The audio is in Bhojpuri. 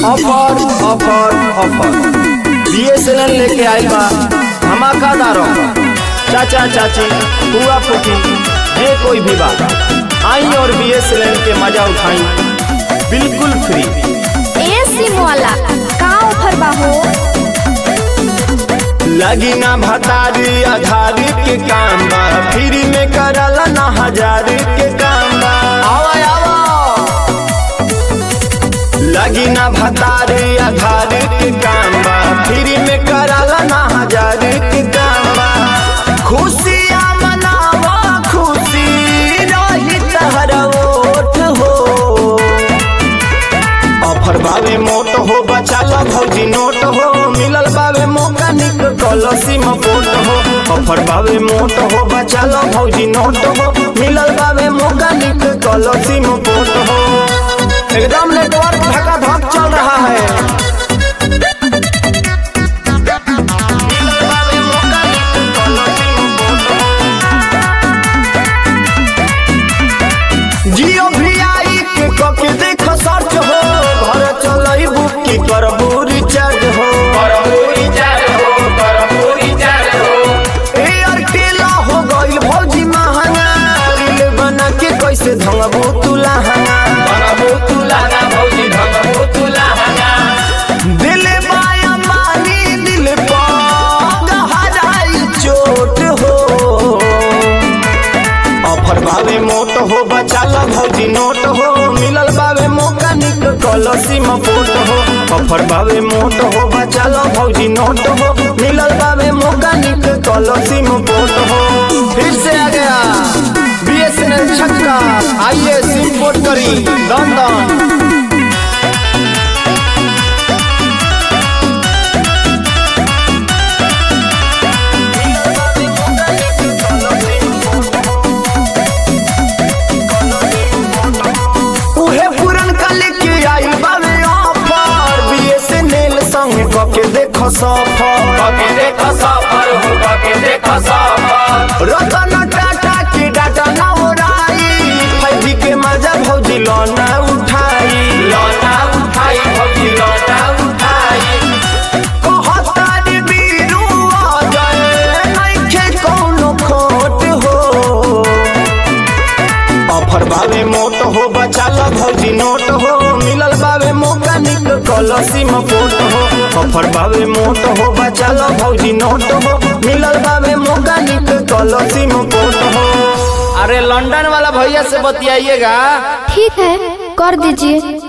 ऑफर ऑफर ऑफर बीएसएनएल लेके आई बा धमाकादार ऑफर चाचा चाची बुआ फूफी ये कोई भी बात आई और बीएसएनएल के मजा उठाई बिल्कुल फ्री ए सिम वाला का ऑफर बा हो लगी ना भतारी आधारी के काम बा फ्री में करला ना हजारी के काम बा आवा आवा लगी ना भतारी आधारी के काम बा फ्री में करला ना हजारी के काम बा खुशियाँ मनावा खुशी रही तहरा ओठ हो ऑफर बावे मोट हो बचाला भौजी नोट हो मिलल बावे मौका निक कलसी में पोट हो ऑफर बावे मोट हो बचाला भौजी नोट हो मिलल बावे मौका निक कलसी में पोट हो एकदम नेटवर्क धका धक चल रहा है मिलल बावे मौका निक कलसी में पोट हो। जियो भी आई के कके देख सर्च हो घर चलई बुक की करबू रिचार्ज हो एयरटेल हो गइल भौजी महंगा रील बना के कैसे धंगबू तू लहंगा दिल माया मानी दिल पर गहराई चोट हो ऑफर बावे मोट हो बचाला भौजी नोट हो मिलल बावे मौका निक कलसी में पोट हो ऑफर बावे मोट हो बचाला भौजी नोट हो मिलल बावे मौका निक कलसी में पोट हो फिर से आ गया बीएसएनएल छक्का आइए सिम पोर्ट करी दन दन उहे पुरन कल के आई बावे ऑफर बीएसएनएल संग कके देखो सफर रतन टाटा के डाटा ना उड़ाई फाइव के मजा भौजी लोना उठाई कहतारी बीरू आ जाए नइखे कौनो खोट हो ऑफर बावे मोट हो बचाला भौजी नोट हो मिलल बावे मौका निक कलसी में पोट हो ऑफर बावे मोट हो बचाला भौजी नोट हो मिलल बावे मौका निक कलसी में पोट हो अरे लंदन वाला भैया से बतियाइएगा ठीक है कर दीजिए